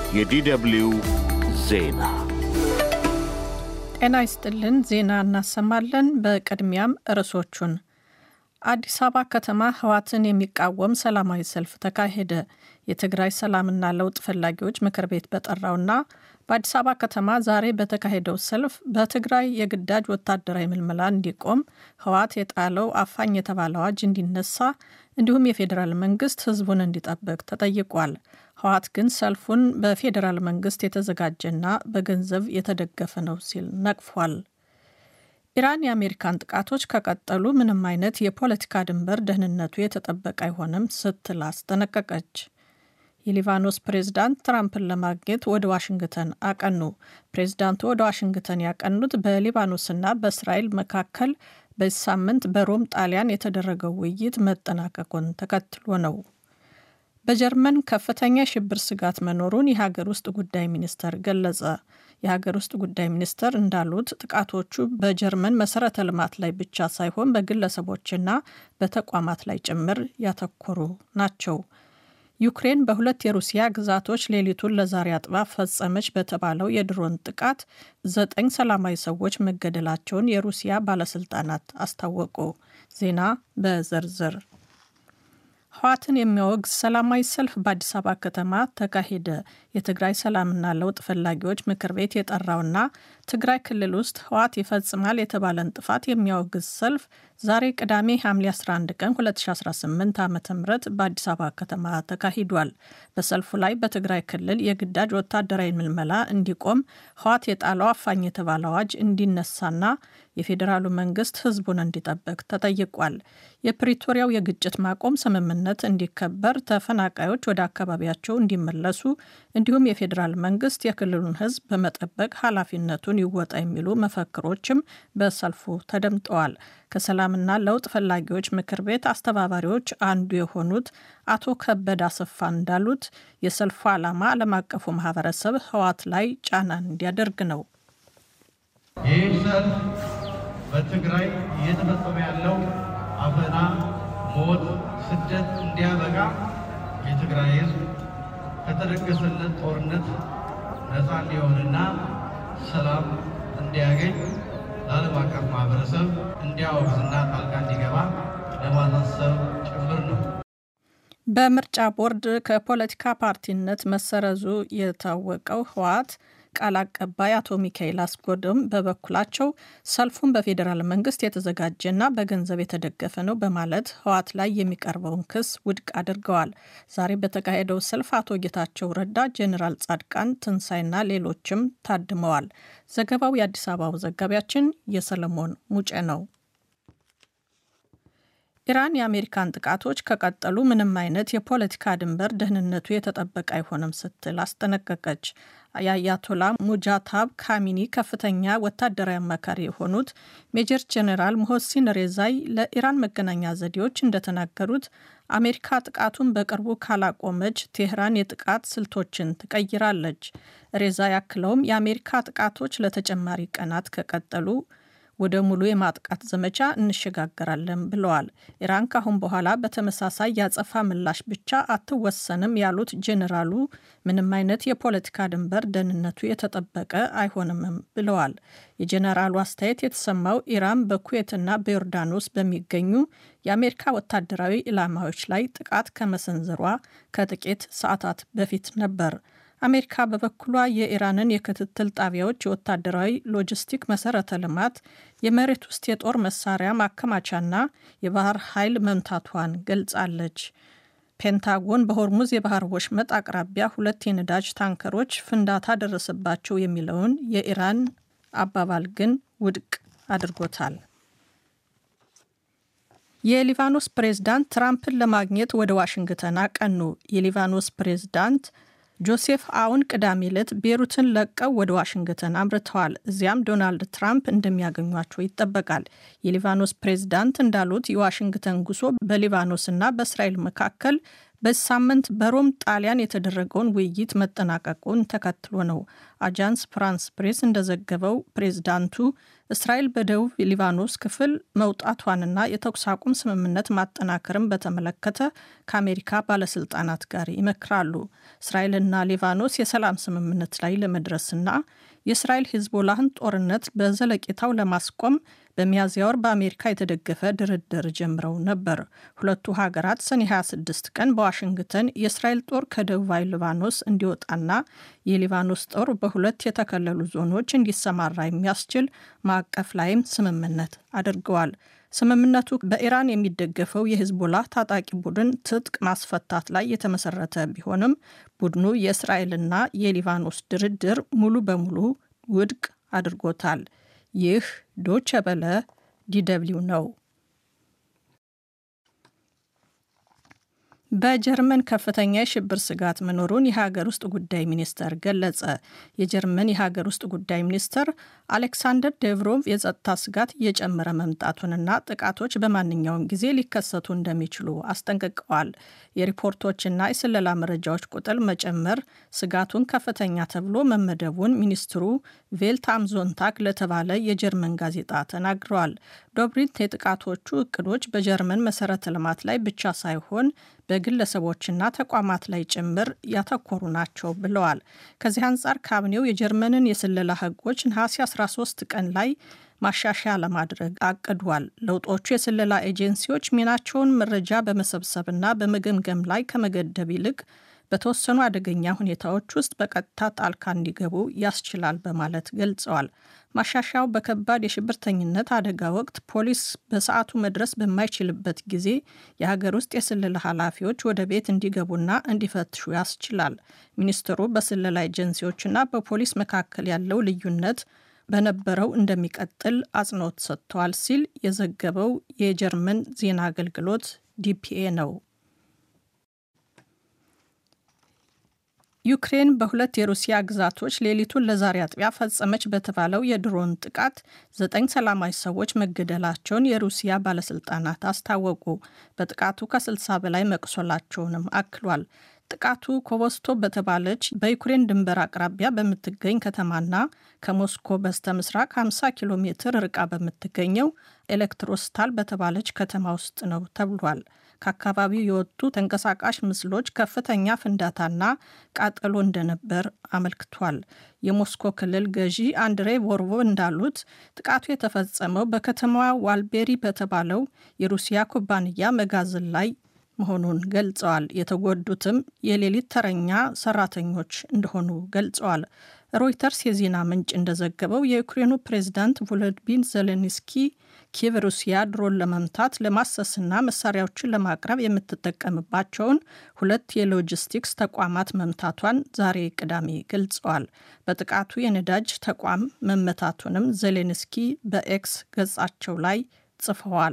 የዲደብልዩ ዜና ጤና ይስጥልን። ዜና እናሰማለን። በቅድሚያም ርዕሶቹን አዲስ አበባ ከተማ ህዋትን የሚቃወም ሰላማዊ ሰልፍ ተካሄደ። የትግራይ ሰላምና ለውጥ ፈላጊዎች ምክር ቤት በጠራውና በአዲስ አበባ ከተማ ዛሬ በተካሄደው ሰልፍ በትግራይ የግዳጅ ወታደራዊ ምልመላ እንዲቆም ህዋት የጣለው አፋኝ የተባለ አዋጅ እንዲነሳ እንዲሁም የፌዴራል መንግስት ህዝቡን እንዲጠብቅ ተጠይቋል። ህዋት ግን ሰልፉን በፌዴራል መንግስት የተዘጋጀና በገንዘብ የተደገፈ ነው ሲል ነቅፏል። ኢራን የአሜሪካን ጥቃቶች ከቀጠሉ ምንም አይነት የፖለቲካ ድንበር ደህንነቱ የተጠበቀ አይሆንም ስትል አስጠነቀቀች። የሊባኖስ ፕሬዝዳንት ትራምፕን ለማግኘት ወደ ዋሽንግተን አቀኑ። ፕሬዝዳንቱ ወደ ዋሽንግተን ያቀኑት በሊባኖስና በእስራኤል መካከል በዚህ ሳምንት በሮም ጣሊያን የተደረገው ውይይት መጠናቀቁን ተከትሎ ነው። በጀርመን ከፍተኛ የሽብር ስጋት መኖሩን የሀገር ውስጥ ጉዳይ ሚኒስተር ገለጸ። የሀገር ውስጥ ጉዳይ ሚኒስተር እንዳሉት ጥቃቶቹ በጀርመን መሰረተ ልማት ላይ ብቻ ሳይሆን በግለሰቦችና በተቋማት ላይ ጭምር ያተኮሩ ናቸው። ዩክሬን በሁለት የሩሲያ ግዛቶች ሌሊቱን ለዛሬ አጥባ ፈጸመች በተባለው የድሮን ጥቃት ዘጠኝ ሰላማዊ ሰዎች መገደላቸውን የሩሲያ ባለስልጣናት አስታወቁ። ዜና በዝርዝር ህዋትን የሚያወግዝ ሰላማዊ ሰልፍ በአዲስ አበባ ከተማ ተካሄደ። የትግራይ ሰላምና ለውጥ ፈላጊዎች ምክር ቤት የጠራውና ትግራይ ክልል ውስጥ ህዋት ይፈጽማል የተባለን ጥፋት የሚያወግዝ ሰልፍ ዛሬ ቅዳሜ ሐምሌ 11 ቀን 2018 ዓ ም በአዲስ አበባ ከተማ ተካሂዷል። በሰልፉ ላይ በትግራይ ክልል የግዳጅ ወታደራዊ ምልመላ እንዲቆም ህዋት የጣለው አፋኝ የተባለ አዋጅ እንዲነሳና የፌዴራሉ መንግስት ህዝቡን እንዲጠብቅ ተጠይቋል። የፕሪቶሪያው የግጭት ማቆም ስምምነት እንዲከበር፣ ተፈናቃዮች ወደ አካባቢያቸው እንዲመለሱ እንዲሁም የፌዴራል መንግስት የክልሉን ህዝብ በመጠበቅ ኃላፊነቱን ይወጣ የሚሉ መፈክሮችም በሰልፉ ተደምጠዋል። ከሰላምና ለውጥ ፈላጊዎች ምክር ቤት አስተባባሪዎች አንዱ የሆኑት አቶ ከበደ አሰፋ እንዳሉት የሰልፉ ዓላማ ዓለም አቀፉ ማህበረሰብ ህዋት ላይ ጫናን እንዲያደርግ ነው። ይህ ሰልፍ በትግራይ እየተፈጸመ ያለው አፈና፣ ሞት፣ ስደት እንዲያበቃ የትግራይ ህዝብ ከተደገሰለት ጦርነት ነፃ እንዲሆንና ሰላም እንዲያገኝ ለዓለም አቀፍ ማህበረሰብ እንዲያወግዝና ጣልቃ እንዲገባ ለማሳሰብ ጭምር ነው። በምርጫ ቦርድ ከፖለቲካ ፓርቲነት መሰረዙ የታወቀው ህወሓት ቃል አቀባይ አቶ ሚካኤል አስጎድም በበኩላቸው ሰልፉን በፌዴራል መንግስት የተዘጋጀና በገንዘብ የተደገፈ ነው በማለት ህወሓት ላይ የሚቀርበውን ክስ ውድቅ አድርገዋል። ዛሬ በተካሄደው ሰልፍ አቶ ጌታቸው ረዳ፣ ጄኔራል ጻድቃን ትንሳኤና ሌሎችም ታድመዋል። ዘገባው የአዲስ አበባው ዘጋቢያችን የሰለሞን ሙጬ ነው። ኢራን የአሜሪካን ጥቃቶች ከቀጠሉ ምንም አይነት የፖለቲካ ድንበር ደህንነቱ የተጠበቀ አይሆንም ስትል አስጠነቀቀች። የአያቶላ ሙጃታብ ካሚኒ ከፍተኛ ወታደራዊ አማካሪ የሆኑት ሜጀር ጄኔራል ሞሆሲን ሬዛይ ለኢራን መገናኛ ዘዴዎች እንደተናገሩት አሜሪካ ጥቃቱን በቅርቡ ካላቆመች ቴህራን የጥቃት ስልቶችን ትቀይራለች። ሬዛ ያክለውም የአሜሪካ ጥቃቶች ለተጨማሪ ቀናት ከቀጠሉ ወደ ሙሉ የማጥቃት ዘመቻ እንሸጋገራለን ብለዋል። ኢራን ካሁን በኋላ በተመሳሳይ ያጸፋ ምላሽ ብቻ አትወሰንም ያሉት ጄኔራሉ ምንም አይነት የፖለቲካ ድንበር ደህንነቱ የተጠበቀ አይሆንምም ብለዋል። የጄኔራሉ አስተያየት የተሰማው ኢራን በኩዌትና በዮርዳኖስ በሚገኙ የአሜሪካ ወታደራዊ ኢላማዎች ላይ ጥቃት ከመሰንዘሯ ከጥቂት ሰዓታት በፊት ነበር። አሜሪካ በበኩሏ የኢራንን የክትትል ጣቢያዎች፣ የወታደራዊ ሎጂስቲክ መሰረተ ልማት፣ የመሬት ውስጥ የጦር መሳሪያ ማከማቻና የባህር ኃይል መምታቷን ገልጻለች። ፔንታጎን በሆርሙዝ የባህር ወሽመጥ አቅራቢያ ሁለት የነዳጅ ታንከሮች ፍንዳታ ደረሰባቸው የሚለውን የኢራን አባባል ግን ውድቅ አድርጎታል። የሊባኖስ ፕሬዝዳንት ትራምፕን ለማግኘት ወደ ዋሽንግተን አቀኑ። የሊባኖስ ፕሬዝዳንት ጆሴፍ አውን ቅዳሜ ዕለት ቤሩትን ለቀው ወደ ዋሽንግተን አምርተዋል። እዚያም ዶናልድ ትራምፕ እንደሚያገኟቸው ይጠበቃል። የሊባኖስ ፕሬዝዳንት እንዳሉት የዋሽንግተን ጉዞ በሊባኖስና በእስራኤል መካከል በዚህ ሳምንት በሮም ጣሊያን የተደረገውን ውይይት መጠናቀቁን ተከትሎ ነው። አጃንስ ፍራንስ ፕሬስ እንደዘገበው ፕሬዝዳንቱ እስራኤል በደቡብ ሊባኖስ ክፍል መውጣቷንና የተኩስ አቁም ስምምነት ማጠናከርን በተመለከተ ከአሜሪካ ባለስልጣናት ጋር ይመክራሉ። እስራኤልና ሊባኖስ የሰላም ስምምነት ላይ ለመድረስና የእስራኤል ሂዝቦላህን ጦርነት በዘለቄታው ለማስቆም በሚያዝያ ወር በአሜሪካ የተደገፈ ድርድር ጀምረው ነበር። ሁለቱ ሀገራት ሰኔ 26 ቀን በዋሽንግተን የእስራኤል ጦር ከደቡባዊ ሊባኖስ እንዲወጣና የሊባኖስ ጦር በሁለት የተከለሉ ዞኖች እንዲሰማራ የሚያስችል ማዕቀፍ ላይም ስምምነት አድርገዋል። ስምምነቱ በኢራን የሚደገፈው የሂዝቦላ ታጣቂ ቡድን ትጥቅ ማስፈታት ላይ የተመሰረተ ቢሆንም ቡድኑ የእስራኤልና የሊባኖስ ድርድር ሙሉ በሙሉ ውድቅ አድርጎታል። ይህ ዶቸ በለ ዲደብሊው ነው። በጀርመን ከፍተኛ የሽብር ስጋት መኖሩን የሀገር ውስጥ ጉዳይ ሚኒስተር ገለጸ። የጀርመን የሀገር ውስጥ ጉዳይ ሚኒስተር አሌክሳንደር ዴቭሮቭ የጸጥታ ስጋት እየጨመረ መምጣቱንና ጥቃቶች በማንኛውም ጊዜ ሊከሰቱ እንደሚችሉ አስጠንቅቀዋል። የሪፖርቶችና የስለላ መረጃዎች ቁጥር መጨመር ስጋቱን ከፍተኛ ተብሎ መመደቡን ሚኒስትሩ ቬልት አም ዞንታግ ለተባለ የጀርመን ጋዜጣ ተናግረዋል። ዶብሪት የጥቃቶቹ እቅዶች በጀርመን መሰረተ ልማት ላይ ብቻ ሳይሆን በግለሰቦችና ተቋማት ላይ ጭምር ያተኮሩ ናቸው ብለዋል። ከዚህ አንጻር ካቢኔው የጀርመንን የስለላ ሕጎች ነሐሴ 13 ቀን ላይ ማሻሻያ ለማድረግ አቅዷል። ለውጦቹ የስለላ ኤጀንሲዎች ሚናቸውን መረጃ በመሰብሰብና በመገምገም ላይ ከመገደብ ይልቅ በተወሰኑ አደገኛ ሁኔታዎች ውስጥ በቀጥታ ጣልቃ እንዲገቡ ያስችላል በማለት ገልጸዋል። ማሻሻያው በከባድ የሽብርተኝነት አደጋ ወቅት ፖሊስ በሰዓቱ መድረስ በማይችልበት ጊዜ የሀገር ውስጥ የስለላ ኃላፊዎች ወደ ቤት እንዲገቡና እንዲፈትሹ ያስችላል። ሚኒስትሩ በስለላ ኤጀንሲዎችና በፖሊስ መካከል ያለው ልዩነት በነበረው እንደሚቀጥል አጽንኦት ሰጥተዋል ሲል የዘገበው የጀርመን ዜና አገልግሎት ዲፒኤ ነው። ዩክሬን በሁለት የሩሲያ ግዛቶች ሌሊቱን ለዛሬ አጥቢያ ፈጸመች በተባለው የድሮን ጥቃት ዘጠኝ ሰላማዊ ሰዎች መገደላቸውን የሩሲያ ባለስልጣናት አስታወቁ። በጥቃቱ ከ60 በላይ መቁሰላቸውንም አክሏል። ጥቃቱ ኮቮስቶ በተባለች በዩክሬን ድንበር አቅራቢያ በምትገኝ ከተማና ከሞስኮ በስተ ምስራቅ 50 ኪሎ ሜትር ርቃ በምትገኘው ኤሌክትሮስታል በተባለች ከተማ ውስጥ ነው ተብሏል። ከአካባቢው የወጡ ተንቀሳቃሽ ምስሎች ከፍተኛ ፍንዳታና ቃጠሎ እንደነበር አመልክቷል። የሞስኮ ክልል ገዢ አንድሬ ቮርቮ እንዳሉት ጥቃቱ የተፈጸመው በከተማዋ ዋልቤሪ በተባለው የሩሲያ ኩባንያ መጋዘን ላይ መሆኑን ገልጸዋል። የተጎዱትም የሌሊት ተረኛ ሰራተኞች እንደሆኑ ገልጸዋል። ሮይተርስ የዜና ምንጭ እንደዘገበው የዩክሬኑ ፕሬዝዳንት ቮሎዲሚር ዜሌንስኪ ኪየቭ ሩሲያ ድሮን ለመምታት ለማሰስና መሳሪያዎችን ለማቅረብ የምትጠቀምባቸውን ሁለት የሎጂስቲክስ ተቋማት መምታቷን ዛሬ ቅዳሜ ገልጸዋል። በጥቃቱ የነዳጅ ተቋም መመታቱንም ዜሌንስኪ በኤክስ ገጻቸው ላይ ጽፈዋል።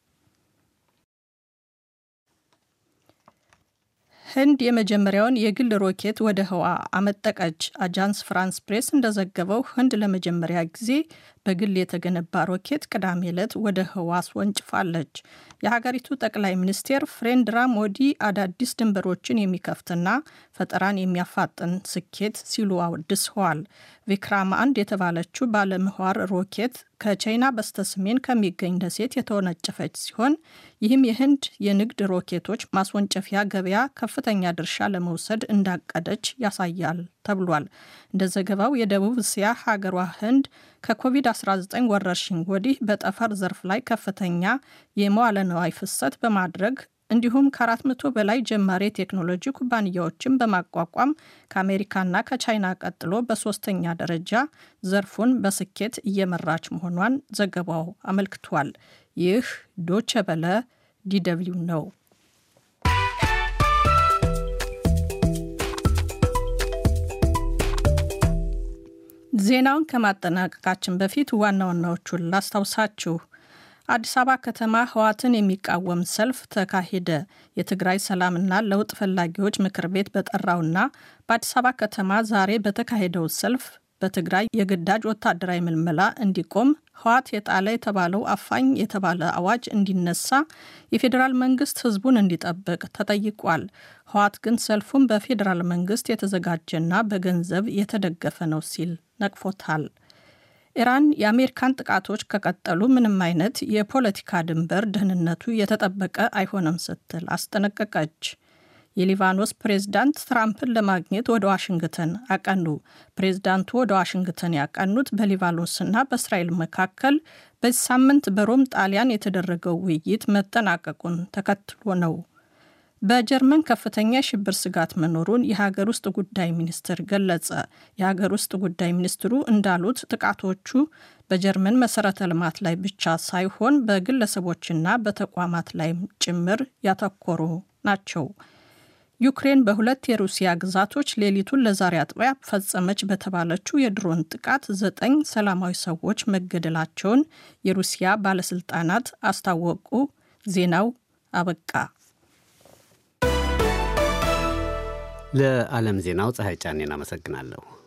ህንድ የመጀመሪያውን የግል ሮኬት ወደ ህዋ አመጠቀች። አጃንስ ፍራንስ ፕሬስ እንደዘገበው ህንድ ለመጀመሪያ ጊዜ በግል የተገነባ ሮኬት ቅዳሜ ዕለት ወደ ህዋ አስወንጭፋለች። የሀገሪቱ ጠቅላይ ሚኒስቴር ፍሬንድራ ሞዲ አዳዲስ ድንበሮችን የሚከፍትና ፈጠራን የሚያፋጥን ስኬት ሲሉ አወድሰዋል። ቪክራም አንድ የተባለችው ባለምህዋር ሮኬት ከቻይና በስተሰሜን ከሚገኝ ደሴት የተወነጨፈች ሲሆን ይህም የህንድ የንግድ ሮኬቶች ማስወንጨፊያ ገበያ ከፍተኛ ድርሻ ለመውሰድ እንዳቀደች ያሳያል ተብሏል። እንደ ዘገባው የደቡብ እስያ ሀገሯ ህንድ ከኮቪድ-19 ወረርሽኝ ወዲህ በጠፈር ዘርፍ ላይ ከፍተኛ የመዋለ ንዋይ ፍሰት በማድረግ እንዲሁም ከ400 በላይ ጀማሪ የቴክኖሎጂ ኩባንያዎችን በማቋቋም ከአሜሪካና ከቻይና ቀጥሎ በሶስተኛ ደረጃ ዘርፉን በስኬት እየመራች መሆኗን ዘገባው አመልክቷል። ይህ ዶቸ በለ ዲደብሊው ነው። ዜናውን ከማጠናቀቃችን በፊት ዋና ዋናዎቹን ላስታውሳችሁ። አዲስ አበባ ከተማ ህወሓትን የሚቃወም ሰልፍ ተካሄደ። የትግራይ ሰላምና ለውጥ ፈላጊዎች ምክር ቤት በጠራውና በአዲስ አበባ ከተማ ዛሬ በተካሄደው ሰልፍ በትግራይ የግዳጅ ወታደራዊ ምልመላ እንዲቆም ህወሓት የጣለ የተባለው አፋኝ የተባለ አዋጅ እንዲነሳ የፌዴራል መንግስት ህዝቡን እንዲጠብቅ ተጠይቋል። ህወሓት ግን ሰልፉን በፌዴራል መንግስት የተዘጋጀና በገንዘብ የተደገፈ ነው ሲል ነቅፎታል። ኢራን የአሜሪካን ጥቃቶች ከቀጠሉ ምንም አይነት የፖለቲካ ድንበር ደህንነቱ የተጠበቀ አይሆንም ስትል አስጠነቀቀች። የሊባኖስ ፕሬዝዳንት ትራምፕን ለማግኘት ወደ ዋሽንግተን አቀኑ። ፕሬዝዳንቱ ወደ ዋሽንግተን ያቀኑት በሊባኖስና በእስራኤል መካከል በዚህ ሳምንት በሮም ጣሊያን የተደረገው ውይይት መጠናቀቁን ተከትሎ ነው። በጀርመን ከፍተኛ የሽብር ስጋት መኖሩን የሀገር ውስጥ ጉዳይ ሚኒስትር ገለጸ። የሀገር ውስጥ ጉዳይ ሚኒስትሩ እንዳሉት ጥቃቶቹ በጀርመን መሰረተ ልማት ላይ ብቻ ሳይሆን በግለሰቦችና በተቋማት ላይም ጭምር ያተኮሩ ናቸው። ዩክሬን በሁለት የሩሲያ ግዛቶች ሌሊቱን ለዛሬ አጥቢያ ፈጸመች በተባለችው የድሮን ጥቃት ዘጠኝ ሰላማዊ ሰዎች መገደላቸውን የሩሲያ ባለስልጣናት አስታወቁ። ዜናው አበቃ። ለዓለም ዜናው ፀሐይ ጫኔን አመሰግናለሁ።